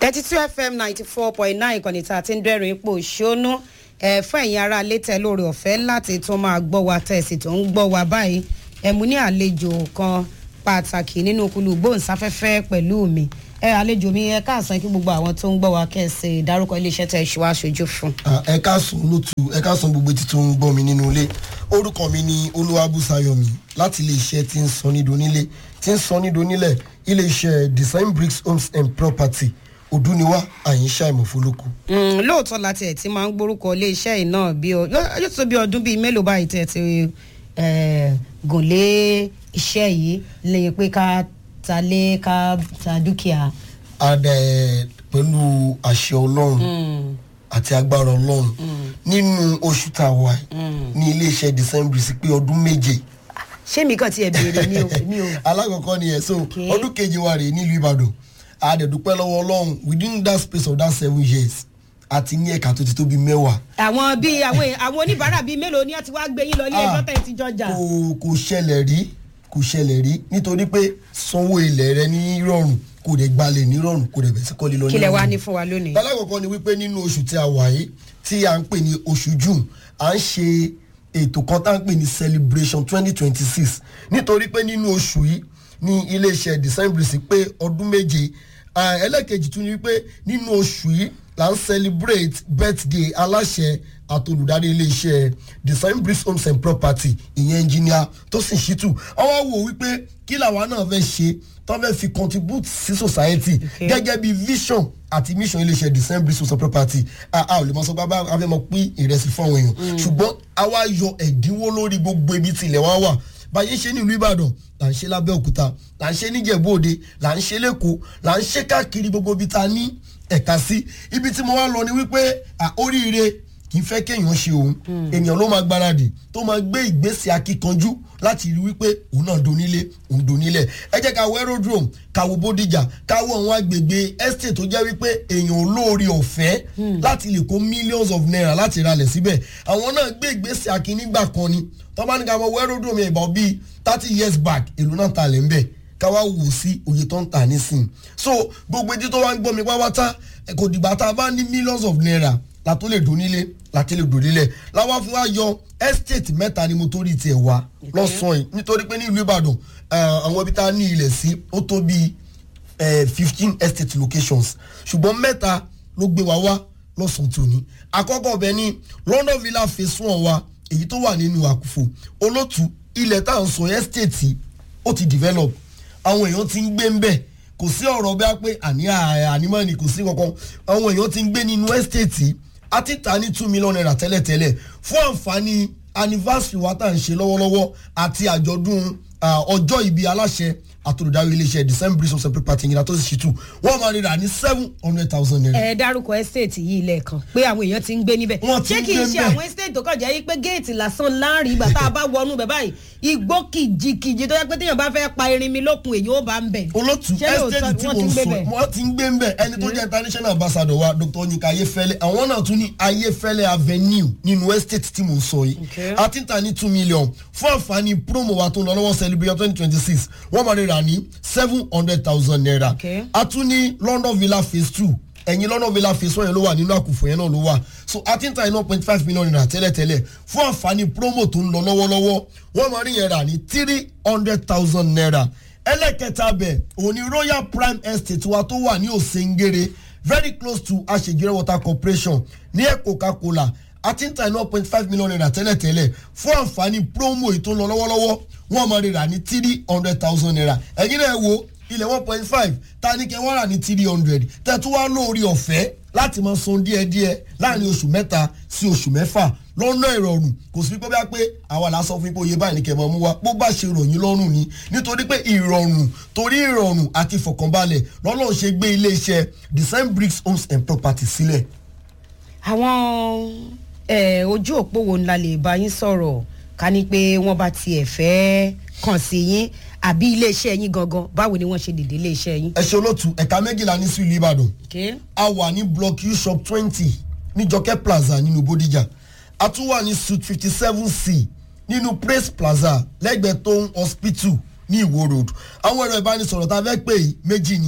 thirty two fm ninety four point nine ìkànnì tá a ti ń dẹ́rìn ipò ṣónú ẹ̀ fún ẹ̀yin ará létẹ̀ lórí ọ̀fẹ́ láti tún máa gbọ́ wa tẹ̀sí tó ń gbọ́ wa báyìí ẹ̀mú ní àlejò kan pàtàkì nínú kulù gbóhùnsáfẹ́fẹ́ pẹ̀lú mi ẹ àlejò mi ẹ káàsán kí gbogbo àwọn tó ń gbọ́ wa kẹsì dárúkọ iléeṣẹ́ tẹ̀ ṣe wá aṣojú fún. ẹ káàsán lótú ẹ káàsán gbogbo etí tó ń gbọ́ mi nínú ilé orúkọ mi ni olúwabùsáyọ̀mí láti iléeṣẹ́ tí ń sọ nídò nílé tí ń sọ nídò nílẹ̀ iléeṣẹ́ design bricks homes and property òdúniwá àyínṣà ìmọ̀fólókù. lóòótọ́ láti ẹ̀ tí máa ń gbórúkọ iléeṣẹ́ yìí náà bí ọ yóò tó bí ọdún bíi mélòó báyìí tẹ̀ ti gùn lé iṣẹ́ yìí lẹ́yìn pé ká ta lé ká ta dúkìá. adẹ pẹ̀lú àṣẹ ọlọ́run àti agbára ọlọ́run nínú oṣù tá a wà ní iléeṣẹ́ design bricks pé ọdún méje ṣé mi kàn tiẹ̀ béèrè mi ò mi ò. alákọ̀ọ́kọ́ ni ẹ̀ so ọdún kejì wa rèé nílùú ìbàdàn àdẹ̀dúpẹ́ lọ́wọ́ ọlọ́run within that space of that seven years àti ní ẹ̀ka tó ti tó bíi mẹ́wàá. àwọn bíi àwọn àwọn oníbàárà bíi mélòó ni wọn ti wá gbé yín lọ ilé ẹjọ́ tẹ̀ ti jọjà. kò kò ṣẹlẹ̀ rí kò ṣẹlẹ̀ rí nítorí pé sanwó ilẹ̀ rẹ ní rọrùn kò dẹ̀ gbalẹ̀ ní rọrùn kò dẹ̀ bẹ̀ sí kọ́lé lọ ní rọrùn. kílẹ̀ wá ní fún wa lónìí. alákọ̀ọ́kọ́ ni wípé nínú oṣù tí a wà yìí tí a ń pè ní oṣù june à ń ṣe ètò kan tá à ń pè ní celebration twenty twenty six nítorí pé nínú oṣù yìí ní iléeṣẹ́ design bricks pé ọdún méje ẹlẹ́kejì tún ni wípé nínú oṣù yìí là ń celebrate birthday aláṣẹ àtolùdarí iléeṣẹ́ design bricks homes and property ìyẹn engineer tó sì ṣìtù ọwọ́ wò wípé kí làwa náà fẹ́ ṣe tó fẹ́ fi contribute sí society gẹ́gẹ́ bí vision àti mission iléeṣẹ́ design bricks homes and property a ò lè mọ sọ pé a fẹ́ mọ pín ìrẹsì fún àwọn èèyàn ṣùgbọ́n a wá yọ ẹ̀dínwó lórí gbogbo ibi tí ilẹ̀ wa wà báyé ṣe ní ìlú ìbàdàn là ń ṣe lábẹ́òkúta là ń ṣe níjẹ̀bú òde là ń ṣe lẹ́kọ̀ọ́ là ń ṣe káàkiri gbogbo ibi ta ní ẹ̀ka sí ibi tí mo wá lọ ni wípé oríire kì í fẹ́ kéèyàn ṣe òun ènìyàn ló máa gbáradì tó máa gbé ìgbésẹ̀ akíkanjú láti rí wípé òun náà donílé òun donílẹ̀ ẹ jẹ́ ká wo aerodrome ká wo bódìjà ká wo àwọn agbègbè estate tó jẹ́ wípé èèyàn olóore ọ̀fẹ́ láti lè kó millions of naira láti ralẹ̀ síbẹ̀ àwọn náà gbé ìgbésẹ̀ akínígbà kan ni tó bá ní ká wo aerodrome yẹn ìbọn bíi thirty years back èlò náà ta lẹ̀ ń bẹ̀ ká wá wò sí òye tó ń tà nísìn so gbogbo etí tó wá ń gbọ́ mi pápátá kò dìgbà tá a bá ní millions of naira la tó lè donílé la tó lè donílẹ̀ láwa fi wá yọ estate mẹ́ta ni mo torí tiẹ̀ wá lọ́sàn-án yìí nítorí pé ní ìlú ìbàdàn àwọn ibi tá a ní ilẹ̀ sí ó tó bíi fifteen estate locations ṣùgbọ́n mẹ́ta ló gbé wa wá lọ́sàn-án tòní àkọ́kọ́ ọbẹ̀ ní london villa phase one wa èyí tó wà nínú àkùfò olótù ilẹ̀ tá à ń sọ estate ó ti develop àwọn èèyàn ti ń gbé ń bẹ̀ kò sí ọ̀rọ̀ bí a pé àní ànímọ́ ni kò sí kankan àwọn èèyàn ti ń gbé nínú estate a ti ta ní two million naira tẹ́lẹ̀tẹ́lẹ̀ fún àǹfààní anniversary wa tá à ń ṣe lọ́wọ́lọ́wọ́ àti àjọ̀dún ọjọ́ ìbí aláṣẹ àtòlùdarí iléeṣẹ́ december bristol separate party ìyìnlá tó sì ṣètò wọ́n máa rira ní seven hundred thousand naira. ẹ dárúkọ estate yìí lẹ́ẹ̀kan pé àwọn èèyàn ti ń gbé níbẹ̀ Wọ́n ti ṣé ń kì í gbé ṣe níbẹ̀. àwọn estate tó kàn jẹ́ pé géètì lásán láàrin ìgbà tá a bá wọnú bẹ̀ báyìí igbó kìjikìji tó yẹ pé téèyàn bá fẹ́ pa irin mi lókun èyí ó bá ń bẹ̀. olótú Ṣé lóòótọ́ estate tí wọ́n ti mo ń gbé sọ bẹ̀? wọ́n ti ń gbé ń bẹ̀ ẹni tó jẹ́ international ambassador wa dr onyika ayefẹ́lẹ́ àwọn náà tún ní ayefẹ́lẹ́ avenue nínú estate tí mo sọ yìí Okay. a ti ń ta ní two million fún àǹfààní promo wa tó ń lọ lọ́wọ́ celebration twenty twenty six wọ́n máa rira ní seven hundred thousand naira Okay. a tún ní london villa phase two ẹ̀yin london villa phase one yẹn ló wà nínú àkùfọ̀ yẹn náà ló wà so a ti ń ta ní one point five million naira tẹ́lẹ̀tẹ́lẹ̀ fún àǹfààní promo tó ń lọ lọ́wọ́lọ́wọ́ wọ́n máa rí yẹn rà ní three hundred thousand naira ẹlẹ́kẹta bẹ̀ òun ni royal prime estate wa tó wà ní òsèǹgèrè very close to àṣejìrẹ́ water corporation ní ẹ̀ coca-cola a ti ń ta ní one point five million naira tẹ́lẹ̀tẹ́lẹ̀ fún àǹfààní promo èyí tó ń lọ lọ́wọ́lọ́wọ́ wọ́n máa rí rà ní three hundred thousand naira ẹ̀yin náà wo ilẹ̀ one point five ta ní kẹ́ wọ́n rà ní three hundred tẹ̀tún wá lórí ọ̀fẹ́ láti máa san díẹ̀díẹ̀ láàrin oṣù mẹ́ta sí oṣù mẹ́fà lọ́nà ìrọ̀rùn kò sí pé bí a pé àwa là ń sọ fún yín pé oyè báyìí ní kẹ́ máa mú wa bó bá ṣe ròyìn lọ́rùn ni nítorí pé ìrọ̀rùn torí ìrọ̀rùn àti ìfọ̀kànbalẹ̀ lọ́lọ́run ṣe gbé iléeṣẹ́ design bricks homes and properties sílẹ̀. àwọn eh, ojú òpó wo ńlá lè bá yín sọ̀rọ̀ ká ní pé wọ́n bá tiẹ̀ fẹ́ kàn sí yín àbí iléeṣẹ́ yín gangan báwo ni wọ́n ṣe dìde iléeṣẹ́ yín. ẹ ṣe olótú ẹ̀ka méjìlá ní sí ìlú ìbàdàn Okay. a wà ní block u shop twenty ní jọkẹ́ plaza nínú bódìjà a tún wà ní suite fifty seven c nínú praise plaza lẹ́gbẹ̀ẹ́ tóun hospital ní ìwó road àwọn ẹ̀rọ ìbánisọ̀rọ̀ tá a fẹ́ pè yìí méjì ni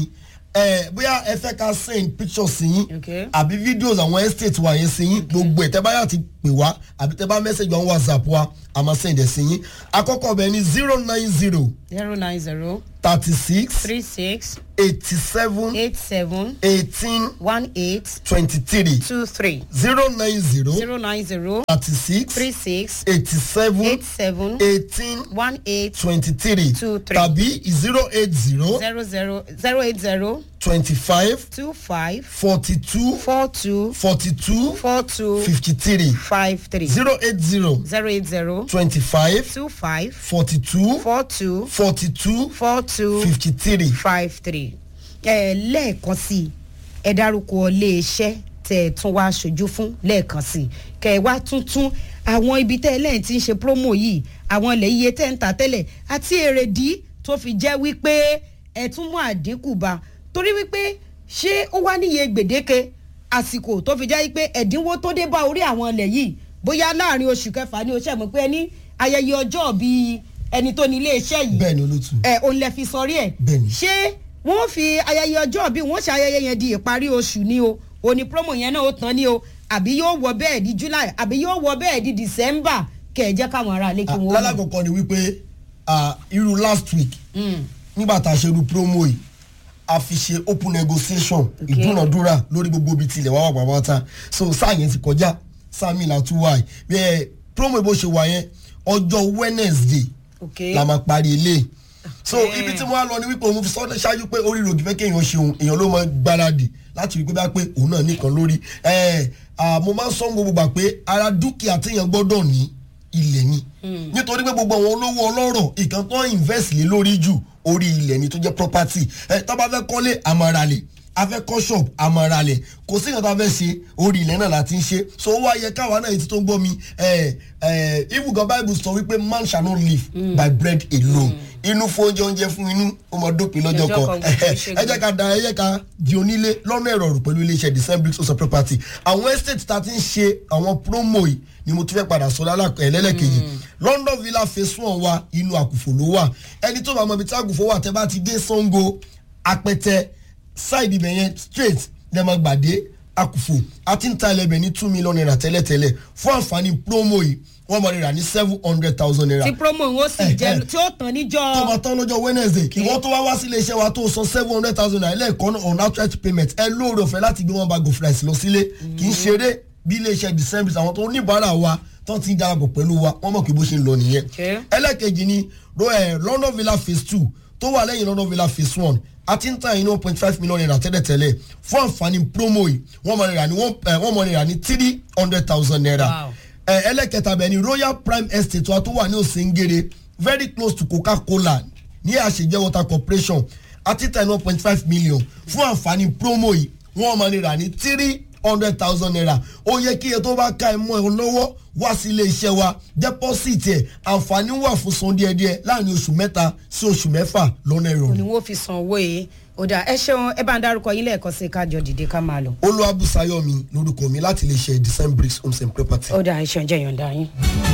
ẹ bóyá ẹ fẹ́ ká send pictures sí yín Okay. àbí videos àwọn estate wa yẹn sí yín gbogbo ẹ̀ tẹ́ bá yà ti pè wá àbí tẹ́ bá message wa whatsapp wa a máa send ẹ̀ sí yín àkọ́kọ́ bẹ̀ ni zero nine zero zero nine zero thirty six three six eighty seven eight seven eighteen one eight twenty three two three zero nine zero zero nine zero thirty six three six eighty seven eight seven eighteen one eight twenty three Two, three. tàbí zero eight zero zero zero zero eight zero twenty five two five forty two four two forty two four two fifty three five three zero eight zero zero eight zero twenty five two five forty two four two forty two four two fifty three. five three. ẹ lẹ́ẹ̀kan sí i ẹ dárúkọ iléeṣẹ́ tẹ̀ ẹ tún wá aṣojú fún lẹ́ẹ̀kan sí i kẹ̀ ẹ wá tuntun àwọn ibi tẹ́ ẹ lẹ́yìn tí ń ṣe promo yìí àwọn ilẹ̀ iye tẹ́ ń ta tẹ́lẹ̀ àti èrèdí tó fi jẹ́ wípé ẹ tún mú àdínkù bá torí wípé ṣé ó wá níye gbèdéke àsìkò tó fi jẹ́ wípé ẹ̀dínwó tó dé bá orí àwọn ilẹ̀ yìí bóyá láàrin oṣù kẹfà ní oṣù ẹ̀mọ́ pé ẹni ayẹyẹ ọjọ́ bíi ẹni tó ní iléeṣẹ́ yìí bẹ́ẹ̀ ni olótú. ẹ òun lè fi sọrí ẹ Bẹ́ẹ̀ni. ṣé wọn fi ayẹyẹ ọjọ́ bí wọn ṣe ayẹyẹ yẹn di ìparí oṣù ni o òní promo yẹn náà ó tán ni o àbí yóò wọ bẹ́ẹ̀ di july àbí yóò wọ bẹ́ẹ̀ di december kẹ̀ ẹ̀ jẹ́ káwọn ará ilé kí wọ́n. lálàkọ̀kọ́ ni wípé ah, irú last week nígbà tá a ṣe irú promo yìí a fi ṣe open negotiation Okay. ìdúnàdúrà lórí gbogbo ibi tilẹ̀ wá wà pàápàá so sáà yẹn ti kọjá sáà mi là tún wà yìí bẹ́ẹ̀ promo bó ṣe wà yẹn ọjọ́ wednesday Okay. la máa parí ilé so Okay. ibi tí mo wá lọ ni wípé òun fi sọ ṣáájú pé orí rògì fẹ́ kéèyàn ṣe òun èèyàn ló máa gbáradì láti rí pé bá pé òun náà nìkan lórí ẹ ẹ mo máa ń sọ gbogbo gbà pé ara dúkìá téèyàn gbọ́dọ̀ ní ilẹ̀ ni nítorí pé gbogbo àwọn olówó ọlọ́rọ̀ ìkan tó ń invest lé lórí jù orí ilẹ̀ ni tó jẹ́ property ẹ tá bá fẹ́ kọ́lé àmàràlẹ̀ a fẹ́ kọ́ shop àmàràlẹ̀ kò sí nǹkan tá a fẹ́ ṣe orí ilẹ̀ náà láti ń ṣe so ó wá yẹ káwa náà ètò tó ń gbọ́ mi ẹ ẹ even God bible sọ wípé man shall not live by bread alone inú fún oúnjẹ oúnjẹ fún inú ó mọ dópin lọ́jọ́ Lọ́jọ́ kan kan, kò ṣe ẹ jẹ́ ká da ẹ jẹ́ ká di onílé lọ́nà ìrọ̀rùn pẹ̀lú iléeṣẹ́ design bricks also property àwọn estate tá a ti ń ṣe àwọn promo yìí ni mo tún fẹ́ padà sọ lẹ́lẹ́kejì london villa phase one wa inú àkùfò ló wà ẹni tó bá mọ ibi tí àkùfò wà tẹ́ bá ti dé sango apẹtẹ side ibẹ̀ yẹn straight lẹ́mọ̀ gbàdé àkùfò àti ń ta ẹlẹ́bẹ̀ ní two million naira tẹ́lẹ̀tẹ́lẹ̀ fún àǹfààní promo yìí wọ́n mọ̀ rírà ní seven hundred thousand naira tí promo ń ó sì Eh, jẹ eh. tí ó tán níjọ́ tó bá tán lọ́jọ́ wednesday kí wọ́n tó wá wá sí iléeṣẹ́ wa tó san seven hundred thousand naira lẹ́ẹ̀kan náà on outright payment ẹ lóore ọ̀fẹ́ láti gbé wọn bá go price lọ sílé kì í ṣeré bí iléeṣẹ́ december àwọn tó oníbàárà wa tó ti ń darapọ̀ pẹ̀lú wa wọ́n mọ̀ pé bó ṣe ń lọ nìyẹn. Okay. ẹlẹ́kejì ni ro- eh, london villa phase two tó wà lẹ́yìn london villa phase one àti ń ta yìí ní one point five million naira tẹ́lẹ̀tẹ́lẹ̀ fún àǹfààní promo yìí wọ́n mọ̀ rírà ní one eh, wọ́n mọ̀ rírà ní three hundred thousand naira Wow. ẹ ẹlẹ́kẹta bẹ̀ ni royal prime estate wa tó wà ní òsèǹgèrè very close to coca-cola ní àṣejẹ́ water corporation àti ten one point five million fún àǹfààní promo yìí wọ́n máa ní rà ní three hundred thousand naira ó yẹ kí iye tó bá ká ẹ mọ́ ẹ lọ́wọ́ wá sí ilé iṣẹ́ wa deposit ẹ̀ àǹfààní wà fún san díẹ̀díẹ̀ láàrin oṣù mẹ́ta sí oṣù mẹ́fà lọ́nà ni ìrọ̀rùn. wọ́n fi san owó yìí ó dà ẹ ṣeun ẹ bá ń dárúkọ yín lẹ́ẹ̀kan sí i kájọ dìde ká máa lọ. olúwàbùsáyọ̀mí lórúkọ mi láti lè ṣe design bricks homes and property. ó dà ẹ ṣeun jẹ́ yọ̀ǹda yín.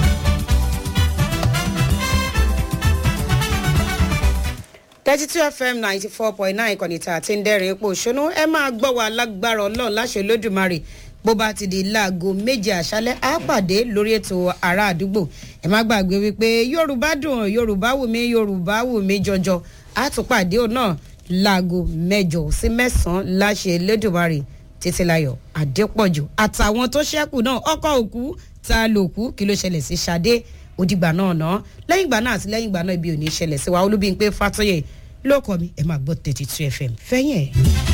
thirty two fm ninety four point nine ìkànnì tá a ti ń dẹ́rìn ipò òṣónú ẹ máa gbọ́ wa lágbára ọlọ́run láṣẹ lódùmarè bó bá ti di láago méje àṣálẹ́ á pàdé lórí ètò ará àdúgbò ẹ má gbàgbé wípé yorùbá dùn yorùbá wù mí yorùbá wù mí jọjọ á tún pàdé òun náà láago mẹ́jọ sí mẹ́sàn-án láṣẹ lódùmarè títílayọ̀ adépọ̀jù àtàwọn tó ṣẹ́kù náà ọkọ̀ òkú ta lòkú kí ló ṣẹlẹ̀ sí Ṣadé òdìgbà náà ná lẹ́yìn ìgbà náà àti lẹ́yìn ìgbà náà ibi ò ní ṣẹlẹ̀ sí wa olúbíyìn pé fàtọ́yẹ̀ ló kọ́ mi ẹ máa gbọ́ thirty two fm fẹ́yìn ẹ̀.